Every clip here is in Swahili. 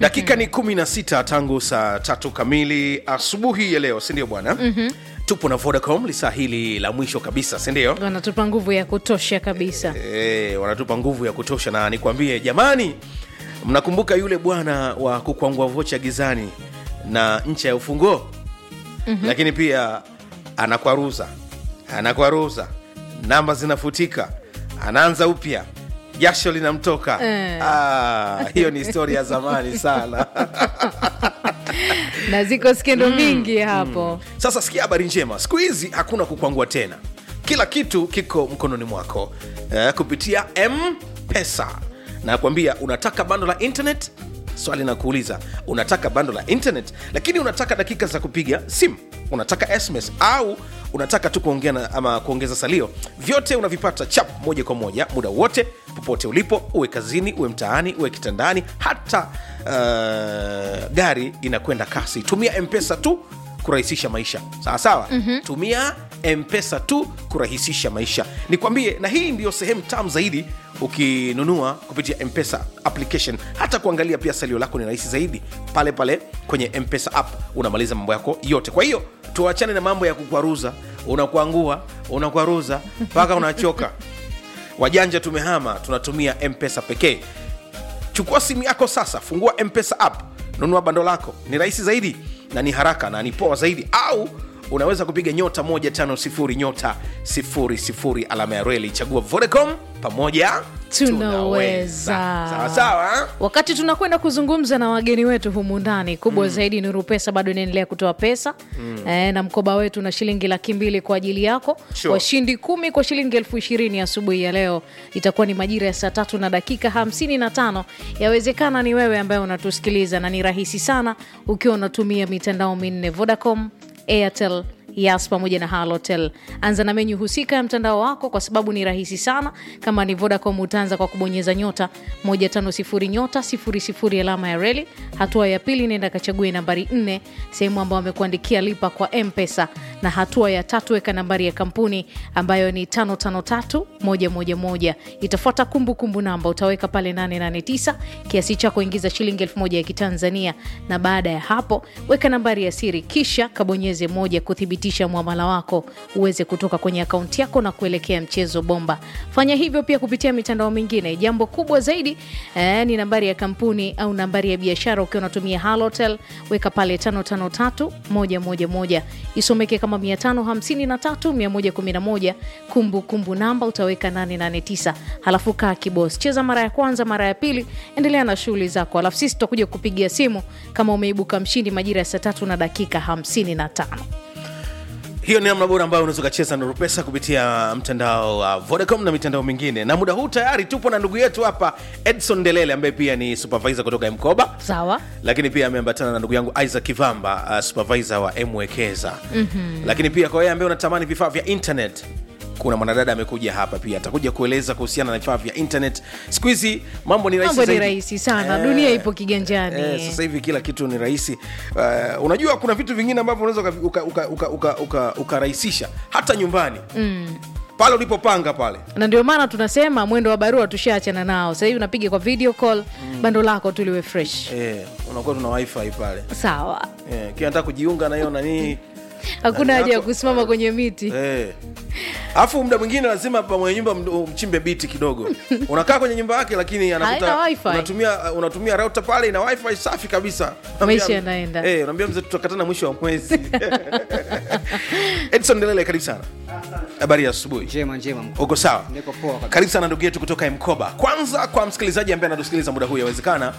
dakika ni 16 tangu saa tatu kamili asubuhi ya leo sindio bwana mm-hmm. tupo na vodacom lisaa hili la mwisho kabisa sindio wanatupa nguvu ya kutosha kabisa e, wanatupa nguvu ya kutosha na nikwambie jamani mnakumbuka yule bwana wa kukwangua vocha gizani na ncha ya ufunguo mm-hmm. lakini pia anakwaruza anakwaruza namba zinafutika anaanza upya jasho linamtoka Eh. ah, hiyo ni historia ya zamani sana na ziko skendo mingi hapo sasa sikia habari njema siku hizi hakuna kukwangua tena kila kitu kiko mkononi mwako eh, kupitia mpesa nakwambia unataka bando la internet swali na kuuliza unataka bando la internet lakini unataka dakika za kupiga simu unataka sms au unataka tu kuongea na- ama kuongeza salio vyote unavipata chap moja kwa moja muda wote popote ulipo uwe kazini uwe mtaani uwe kitandani hata uh, gari inakwenda kasi tumia mpesa tu kurahisisha maisha sawa sawa mm-hmm. tumia mpesa tu kurahisisha maisha nikwambie na hii ndiyo sehemu tamu zaidi ukinunua kupitia mpesa application hata kuangalia pia salio lako ni rahisi zaidi pale pale kwenye mpesa app unamaliza mambo yako yote kwa hiyo tuachane na mambo ya kukwaruza unakuangua unakwaruza mpaka unachoka wajanja tumehama tunatumia mpesa pekee chukua simu yako sasa fungua mpesa app nunua bando lako ni rahisi zaidi na ni haraka na ni poa zaidi au unaweza kupiga nyota 150 nyota 00 alama ya reli chagua vodacom pamoja Tunaweza. sawa sawa wakati tunakwenda kuzungumza na wageni wetu humu ndani kubwa mm. zaidi nuru pesa bado inaendelea kutoa pesa mm. e, na mkoba wetu na shilingi laki mbili kwa ajili yako Sure. washindi kumi kwa shilingi elfu ishirini asubuhi ya leo itakuwa ni majira ya saa tatu na dakika hamsini na tano yawezekana ni wewe ambaye unatusikiliza na ni rahisi sana ukiwa unatumia mitandao minne vodacom airtel yas pamoja na halotel anza na menyu husika ya mtandao wako kwa sababu ni rahisi sana kama ni vodacom utaanza kwa kubonyeza nyota 150 nyota 00 alama ya reli hatua ya pili nenda kachague nambari 4 sehemu ambayo amekuandikia lipa kwa mpesa na hatua ya tatu weka nambari ya kampuni ambayo ni 553111 itafuata kumbukumbu namba utaweka pale 889 kiasi chako ingiza shilingi 1000 ya kitanzania na baada ya hapo weka nambari ya siri kisha kabonyeze moja kuthibitisha mwamala wako uweze kutoka kwenye akaunti yako na kuelekea mchezo bomba fanya hivyo pia kupitia mitandao mingine jambo kubwa zaidi eh, ni nambari ya kampuni au nambari ya biashara ukiwa unatumia halotel weka pale 553111 isomeke kama 553111 kumbukumbu namba utaweka 889 halafu kaa kibos cheza mara ya kwanza mara ya pili endelea na shughuli zako alafu sisi tutakuja kupigia simu kama umeibuka mshindi majira ya saa tatu na dakika 55 hiyo ni namna bora ambayo unaweza ukacheza na rupesa kupitia mtandao wa vodacom na mitandao mingine na muda huu tayari tupo na ndugu yetu hapa edson delele ambaye pia ni supervisor kutoka mkoba sawa lakini pia ameambatana na ndugu yangu isaac kivamba uh, supervisor wa mwekeza mm-hmm. lakini pia kwa wewe ambaye unatamani vifaa vya internet kuna mwanadada amekuja hapa pia atakuja kueleza kuhusiana na vifaa vya internet siku hizi mambo ni rahisi mambo ni zaidi. rahisi sana Eh, dunia ipo kiganjani Eh, sasa hivi kila kitu ni rahisi uh, unajua kuna vitu vingine ambavyo unaweza ukarahisisha uka, uka, uka, uka, ukarahisisha hata nyumbani mm. pale ulipopanga pale na ndio maana tunasema mwendo wa barua tushaachana nao sahivi unapiga kwa video call bando lako tuliwe fresh eh, unakuwa tuna wifi pale sawa eh, kila nataka kujiunga na hiyo nanii hakuna haja ya yako- kusimama kwenye miti Eh. alafu muda mwingine lazima pa mwenye nyumba md- mchimbe biti kidogo unakaa kwenye nyumba yake lakini anakuta Haina wifi. unatumia unatumia router pale ina wifi safi kabisa Maisha Unaambia- yanaenda. eh, unaambia mzee tutakatana mwisho wa mwezi edson delele karibu sana habari ya asubuhi njema njema mkuu. uko sawa Niko poa kabisa. karibu sana ndugu yetu kutoka mkoba kwanza kwa msikilizaji ambaye anatusikiliza muda huu yawezekana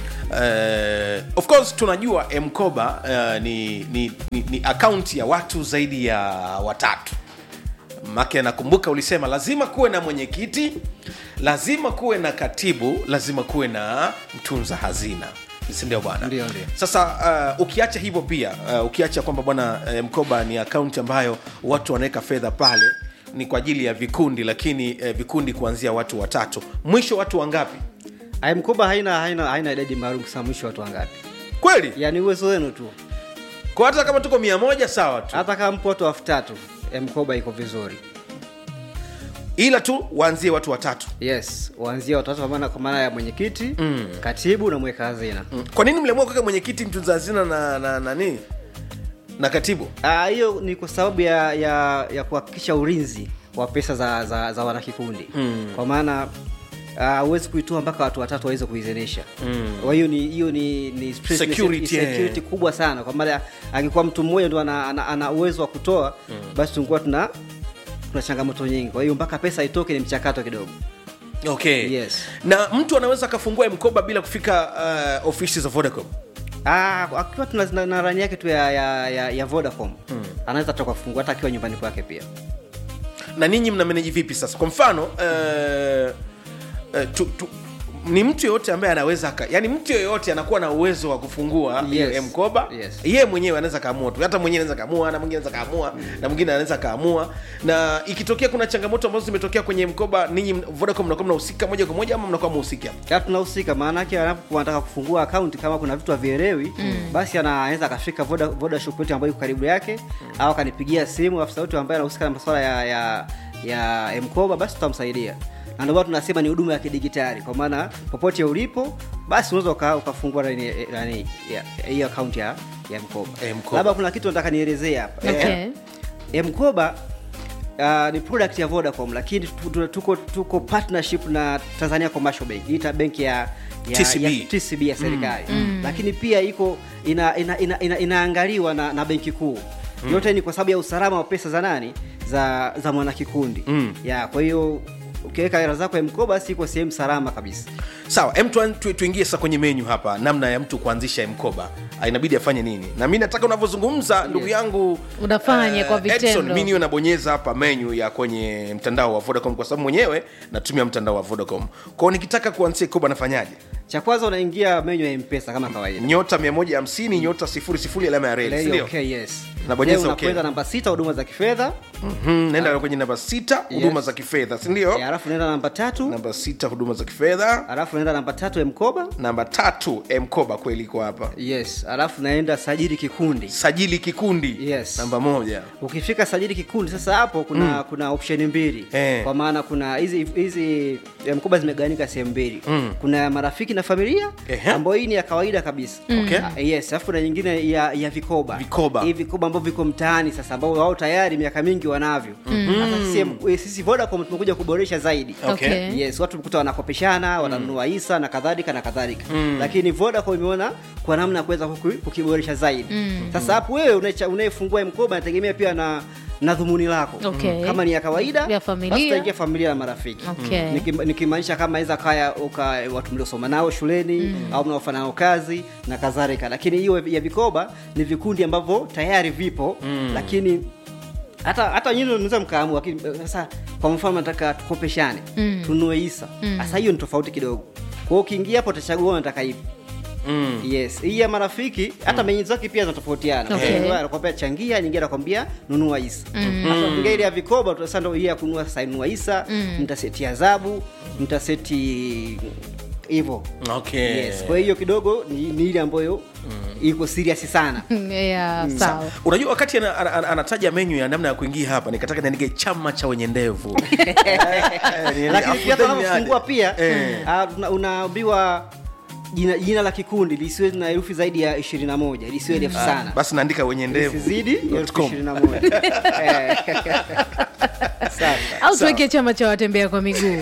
Uh, of course tunajua mkoba uh, ni, ni, ni, ni akaunti ya watu zaidi ya watatu make nakumbuka ulisema lazima kuwe na mwenyekiti lazima kuwe na katibu lazima kuwe na mtunza hazina sindio bwana Ndio, ndio. sasa uh, ukiacha hivyo pia uh, ukiacha kwamba bwana uh, mkoba ni akaunti ambayo watu wanaweka fedha pale ni kwa ajili ya vikundi lakini uh, vikundi kuanzia watu watatu mwisho watu wangapi Ai, mkoba haina haina haina idadi maalum kusema mwisho watu wangapi kweli yaani uwezo wenu tu kwa hata kama tuko mia moja sawa tu hata kama mpo watu elfu tatu eh, mkoba iko vizuri ila tu waanzie watu watatu yes waanzia watatu kwa maana- kwa maana ya mwenyekiti mm. katibu na mweka hazina Mm. kwa nini mliamua kuweka mwenyekiti mtunza hazina na na nani na katibu Ah, hiyo ni kwa sababu ya ya, ya kuhakikisha ulinzi wa pesa za, za, za wanakikundi mm. kwa maana huwezi kuitoa mpaka watu watatu waweze kuidhinisha kwa hiyo ni hiyo ni, ni stress- Security, ni security eh. kubwa sana kwa maana angekuwa mtu mmoja ndo ana, ana, ana uwezo wa kutoa basi tungekuwa tuna tuna changamoto nyingi kwa hiyo mpaka pesa itoke ni mchakato kidogo okay Yes. na mtu anaweza akafungua mkoba bila kufika uh, ofisi za vodacom Ah, akiwa tuna na, na rani yake tu ya, ya, ya, ya vodacom anaweza toka kufungua hata akiwa nyumbani kwake pia na ninyi mna meneji vipi sasa kwa mfano uh, uh, tu, tu, ni mtu yoyote ambaye anaweza aka, yani mtu yoyote anakuwa na uwezo wa kufungua Yes. yes. mkoba Yes. yeye mwenyewe anaweza kaamua tu hata mwenyewe anaweza kaamua na mwingine anaweza kaamua na mwingine anaweza kaamua na ikitokea kuna changamoto ambazo zimetokea kwenye mkoba ninyi vodacom mnakuwa mnahusika moja kwa moja ama mnakuwa mhusika ya tunahusika maana yake anapokuwa anataka kufungua akaunti kama kuna vitu havielewi mm. basi ana- anaweza akafika voda, voda shop yetu ambayo iko karibu yake mm. au akanipigia simu afisa wetu ambaye anahusika na masuala ya, ya, ya mkoba basi tutamsaidia na ndio maana tunasema ni huduma ya kidigitali kwa maana popote ulipo basi unaweza uka- ukafungua nani- nani, ya- hiyo akaunti ya, ya mkoba Eh, mkoba. labda kuna kitu nataka nielezee hapa Okay. Eh, mkoba uh, ni product ya vodacom lakini tu- tu- tuko tuko partnership na tanzania commercial bank ita benki ya ya, TCB. ya tcb ya serikali lakini pia iko ina, ina, ina, ina, inaangaliwa na, na benki kuu yote ni kwa sababu ya usalama wa pesa za nani za za mwanakikundi Mm. ya kwa hiyo ukiweka hela zako ya mkoba basi iko sehemu salama kabisa sawa em tuan- tu, tuingie sasa kwenye menyu hapa namna ya mtu kuanzisha mkoba Ah, inabidi afanye nini na mi nataka unavyozungumza ndugu yangu Unafanye eh, kwa vitendo. Edson, mi niwe nabonyeza hapa menyu ya kwenye mtandao wa vodacom kwa sababu mwenyewe natumia mtandao wa vodacom kwao nikitaka kuanzisha mkoba nafanyaje cha kwanza unaingia menyu ya mpesa kama kawaida nyota 150 nyota 00 alama ya reli Leo, sindio okay, yes Nabonyeza Leo okay. unakwenda namba sita huduma za kifedha Mhm, naenda kwenye namba sita huduma Yes. za kifedha sindio Eh, alafu naenda namba tatu namba sita huduma za kifedha alafu naenda namba tatu ya mkoba namba tatu mkoba kweli iko hapa yes alafu naenda sajili kikundi sajili kikundi Yes. namba moja ukifika sajili kikundi sasa hapo kuna mm. kuna option mbili Eh. kwa maana kuna hizi hizi eh, mkoba zimegawanyika sehemu mbili Mm. kuna ya marafiki na familia Ehe. ambayo hii ni ya kawaida kabisa Okay. Ah, yes alafu kuna nyingine ya, ya vikoba Vikoba. hii vikoba ambavyo viko mtaani sasa ambao wao tayari miaka mingi wanavyo sasa sisi, eh, sisi vodacom tumekuja kuboresha zaidi Okay. Okay. yes watu kuta wanakopeshana wananunua hisa na kadhalika na kadhalika lakini vodacom imeona kwa namna ya kuweza kuki- kukiboresha zaidi sasa hapo wewe unaecha- unayefungua mkoba nategemea pia na na dhumuni lako Okay. kama ni ya kawaida Ya familia. basi utaingia familia na marafiki Okay. Niki- nikimaanisha kama aweza kaya uka watu mliosoma nao shuleni au mnaofanya nao kazi na kadhalika lakini hiyo ya vikoba ni vikundi ambavyo tayari vipo lakini hata hata nyinyi mnaweza mkaamua lakini eh, sasa kwa mfano nataka tukopeshane Mm. tununue hisa sasa hiyo ni tofauti kidogo kwa hiyo ukiingia hapo utachagua unataka ipi mm. yes hii ya marafiki hata menyu zake pia zinatofautiana Okay. Nyingine anakwambia changia nyingine anakwambia nunua hisa sasa ukiingia ile ya vikoba tu sasa ndio hii ya kununua sasa nunua hisa mtaseti adhabu mtaseti hivyo okay. yes kwa hiyo kidogo ni, ni ile ambayo iko serious sana yeah, sawa unajua wakati ana- ana- ana- anataja menyu ya namna ya kuingia hapa nikataka niandike chama cha wenye ndevu lakini pia hata unapofungua pia Eh. ah, una- unaambiwa jina, jina la kikundi lisiwe na herufi zaidi ya 21 lisiwe refu sana basi naandika wenye ndevu isizidi elfu com. ishirini na moja. Eh. Sawa. au tuweke chama cha watembea kwa miguu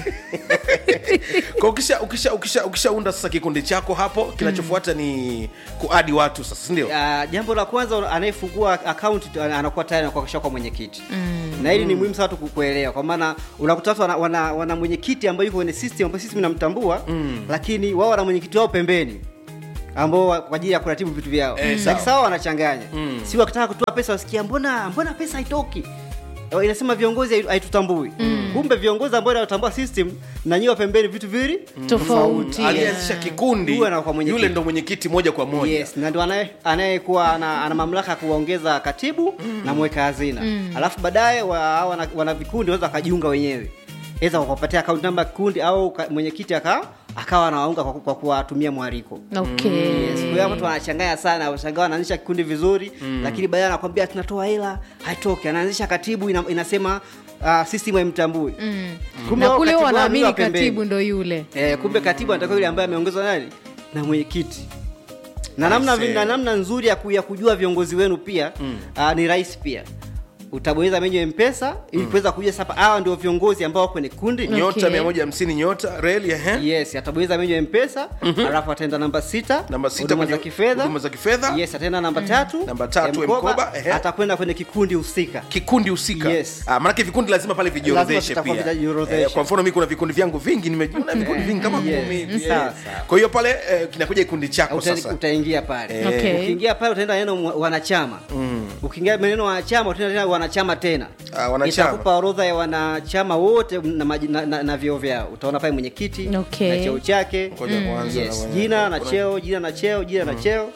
kwa ukisha ukisha ukisha ukishaunda sasa kikundi chako hapo kinachofuata ni kuadi watu sasa sindio Ah, jambo la kwanza anayefungua akaunti anakuwa tayari anakuwa kwa mwenyekiti na hili ni muhimu sana tu kuelewa kwa maana unakuta watu wana, wana, wana mwenyekiti ambayo yuko kwenye system ambayo sisi tunamtambua lakini wao wana mwenyekiti wao pembeni ambao wa- kwa ajili ya kuratibu vitu vyao Eh, Lakini sawa. sawa wanachanganya si wakitaka kutoa pesa wasikia mbona mbona pesa haitoki Eh, inasema viongozi haitu- haitutambui kumbe viongozi ambao inatambua system na nyiwa pembeni vitu vili tofauti alianzisha kikundi Huyu anakuwa mwenyekiti. yule ndo mwenyekiti moja kwa moja yes na ndo anaye- anayekuwa ana, ana mamlaka ya kuwaongeza katibu na mweka hazina alafu baadaye wa, hawa wana, wana vikundi wanaweza wakajiunga wenyewe eza wakapatia akaunti namba ya kikundi au ka- mwenyekiti aka akawa anawaunga kwa, kwa kuwatumia mwaliko okay Yes, kwa hiyo watu wanachanganya sana washangaa wanaanzisha kikundi vizuri lakini baadaye anakwambia tunatoa hela haitoki anaanzisha katibu ina, inasema uh, system haimtambui Kumbe na wao kule katibu wao ni wanaamini wa pembeni. katibu ndo yule eh, kumbe katibu anatakiwa yule ambaye ameongezwa nani na mwenyekiti na namna, Aisee. na namna nzuri ya, ku, ya kujua viongozi wenu pia mm. uh, ni rahisi pia utabonyeza menyu ya mpesa ili kuweza kujua sasa hawa ndio viongozi ambao wako kwenye kundi nyota Okay. 150 nyota reli ehe yes atabonyeza menyu ya mpesa alafu ataenda namba sita Namba sita huduma kwenye za kifedha huduma za kifedha. yes ataenda namba tatu Namba tatu, M-Koba, ehe. atakwenda kwenye kikundi husika kikundi husika Yes. ah, maanake vikundi lazima pale vijiorodheshe Lazima pia vitakuwa vijiorodheshe. eh, kwa mfano mi kuna vikundi vyangu vingi nimejiona vikundi vingi kama Yes. kumi hivi Sawa, eh. sawa. kwa hiyo pale eh, kinakuja kikundi chako Uta- sasa utaingia pale Okay. ukiingia pale utaenda neno mwa- wanachama ukiingia neno wanachama utaenda tena wanachama tena Ah, wanachama. itakupa orodha ya wanachama wote na, maji- na, na, na vyeo vyao utaona pale mwenyekiti Okay. na cheo chake Ngoja kwanza yes. na mwenye- jina na kuna- cheo jina na cheo jina na cheo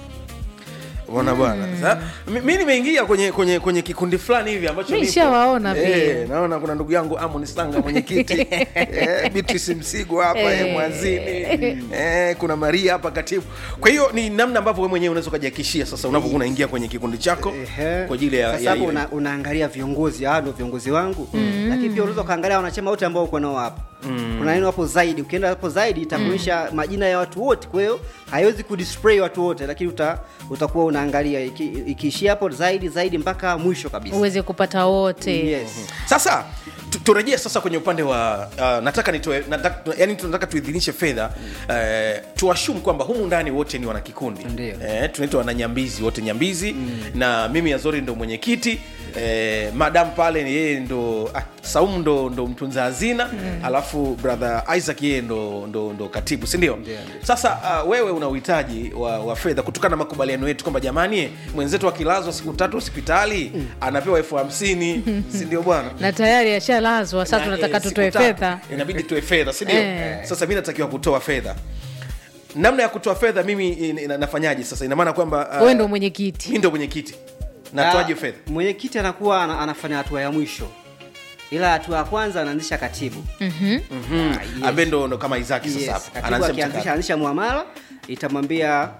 Unaona bwana Sa- mi- mi nimeingia kwenye kwenye kwenye kikundi fulani hivi ambacho Mi nipo. nishawaona pia. eh, naona kuna ndugu yangu Amon Sanga mwenyekiti eh, Beatrice Msigo hapa eh, Eh. mwanzini eh, kuna Maria hapa katibu kwa hiyo ni namna ambavyo wewe mwenyewe unaweza ukajiakishia sasa unapokuwa unaingia kwenye kikundi chako Ehe. kwa ajili ya, Sasa ya hapo hiyo una, unaangalia viongozi hawa ndio viongozi wangu lakini pia unaweza ukaangalia wanachama wote ambao uko nao hapo kuna neno hapo zaidi ukienda hapo zaidi itakuonyesha majina ya watu wote kwa hiyo haiwezi kudisplay watu wote lakini uta, utakuwa unaangalia iki- ikiishia hapo zaidi zaidi mpaka mwisho kabisa uweze kupata wote yes. sasa tu- turejee sasa kwenye upande wa uh, nataka nitoe nataka, yani tunataka tuidhinishe fedha uh, tuashum kwamba humu ndani wote ni wanakikundi Ndio. eh, tunaitwa wananyambizi wote nyambizi na mimi azori ndo mwenyekiti eh, madam pale ni yeye ndo ah, saumu ndo, ndo mtunza hazina alafu brother isaac yeye ndo, ndo, ndo katibu sindio sasa uh, wewe una uhitaji wa, wa fedha kutokana na makubaliano yetu kwamba jamani mwenzetu akilazwa siku tatu hospitali anapewa elfu hamsini sindio bwana na tayari ashalazwa sasa na, tunataka eh, siku tutoe tatu. fedha inabidi tutoe fedha sindio Eh. sasa mi natakiwa kutoa fedha namna ya kutoa fedha mimi in- ina- nafanyaje sasa ina maana kwamba uh, wewe ndo mwenyekiti mi ndo mwenyekiti natoaje Ah, fedha mwenyekiti anakuwa ana- anafanya hatua ya mwisho ila hatua ya kwanza anaanzisha katibu Mhm. Ah, yes. ambaye ndo ndo kama isaki sasa Yes, hapo katibu anaanzisha akianzisha mchakato anzisha muamala itamwambia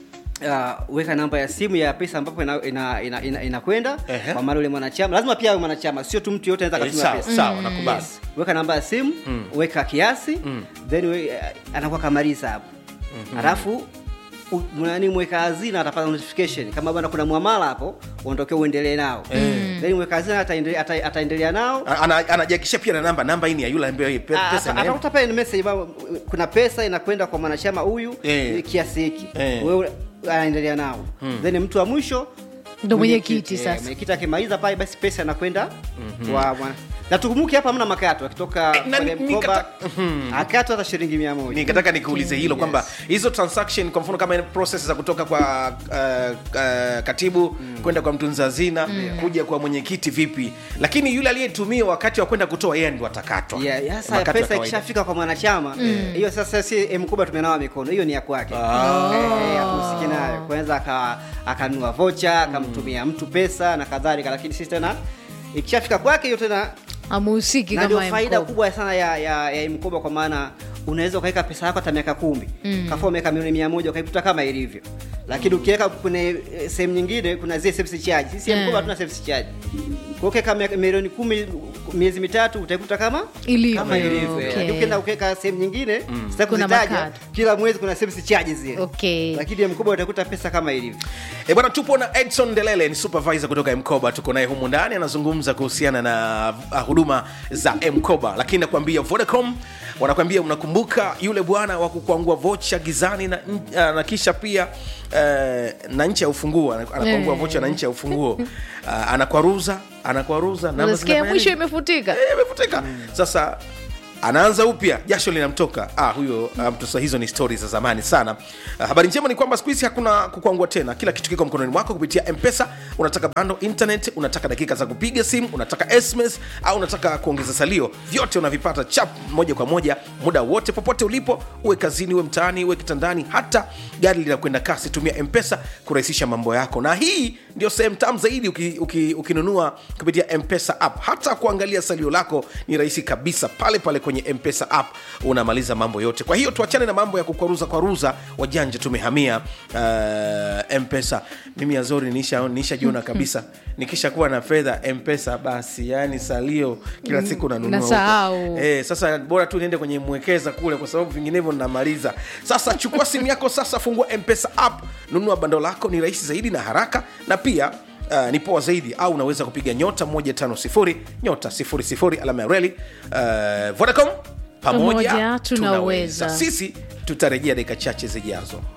uh, weka namba ya simu ya pesa ambapo inakwenda ina, ina, ina, inakwenda Ehe. kwa maana ule mwanachama lazima pia awe mwanachama sio tu mtu yote anaweza Eh, akatumia sawa pesa sawa nakubali Yes. weka namba ya simu weka kiasi then we, uh, anakuwa kamaliza hapo alafu u- nani mweka hazina atapata notification kama bwana kuna mwamala hapo uondokee uendelee nao then mweka hazina ataendelea ata, ataendelea nao A- ana- anajiakishia pia na namba namba hii ni ya yule ambaye hii pe- Ah, pesa ata- inaenda. atakuta pale ni message baba, kuna pesa inakwenda kwa mwanachama huyu Eh. kiasi hiki Eh. wewe anaendelea nao then mtu wa mwisho Ndo mwenyekiti eh, sasa. mwenyekiti akimaliza pale basi pesa inakwenda kwa mwana na tukumbuke hapa hamna makato akitoka Eh, na kwenye ni- mkoba nikata- akato hata shilingi mia moja nikataka nikuulize hilo Yes. kwamba hizo transaction kwa mfano kama process za kutoka kwa uh, uh, katibu kwenda kwa mtunza hazina kuja kwa mwenyekiti vipi lakini yule aliyetumia wakati wa kwenda kutoa yeye ndo atakatwa Yeah, yeah, sasa Makato ya pesa kawaida. ikishafika kwa mwanachama hiyo sasa si mkubwa tumenawa mikono hiyo ni ya kwake Eh, hakuhusiki nayo kwanza aka- akanunua vocha akamtumia mtu pesa na kadhalika lakini sisi tena ikishafika kwake hiyo tena amuhusiki na ndio kama faida mkoba. kubwa sana ya, ya, ya mkoba kwa maana unaweza ukaweka pesa yako hata miaka kumi mm. kafua umeweka milioni mia moja ukaikuta kama ilivyo lakini ukiweka kwenye eh, sehemu nyingine kuna zile service charge sisi Yeah. mkoba hatuna service charge kwa ukiweka miaka- milioni kumi miezi mitatu utaikuta kama Ilivyo. kama ilivyo Okay. Lakini ukienda ukiweka sehemu nyingine sitaki Kuna kuzitaja, makato. kila mwezi kuna service charges zile Okay. lakini mkoba utakuta pesa kama ilivyo E bwana, tupo na Edson Delele, ni supervisor kutoka Mkoba. Tuko naye humu ndani, anazungumza kuhusiana na uh, huduma za Mkoba, lakini nakwambia Vodacom wanakwambia, unakumbuka yule bwana wa kukwangua vocha gizani na, uh, na kisha pia uh, na nchi ya ufunguo ana- anakwangua Eh. vocha na nchi ya ufunguo uh, anakwaruza anakwaruza namba unasikia zinafanya mwisho nini? imefutika Eh, imefutika sasa anaanza upya jasho linamtoka ah, huyo ah, mtu sa hizo ni stori za zamani sana ah, habari njema ni kwamba siku hizi hakuna kukwangua tena kila kitu kiko mkononi mwako kupitia mpesa unataka bando internet unataka dakika za kupiga simu unataka sms au unataka kuongeza salio vyote unavipata chap moja kwa moja muda wote popote ulipo uwe kazini uwe mtaani uwe kitandani hata gari linakwenda kasi tumia mpesa kurahisisha mambo yako na hii ndio sehemu tamu zaidi uki- uki- ukinunua kupitia mpesa app hata kuangalia salio lako ni rahisi kabisa pale pale kwenye mpesa app unamaliza mambo yote kwa hiyo tuachane na mambo ya kukwaruza kwaruza wajanja tumehamia uh, mpesa mimi azori nishajiona nisha kabisa nikishakuwa na fedha mpesa basi yani salio kila siku nanunua huko. nasahau. Eh, sasa bora tu niende kwenye mwekeza kule kwa sababu vinginevyo namaliza sasa chukua simu yako sasa fungua mpesa app nunua bando lako ni rahisi zaidi na haraka na pia Uh, ni poa zaidi au unaweza kupiga nyota 150 nyota 00 alama ya reli uh, vodacom pamoja Pamoja tunaweza. sisi tutarejea dakika chache zijazo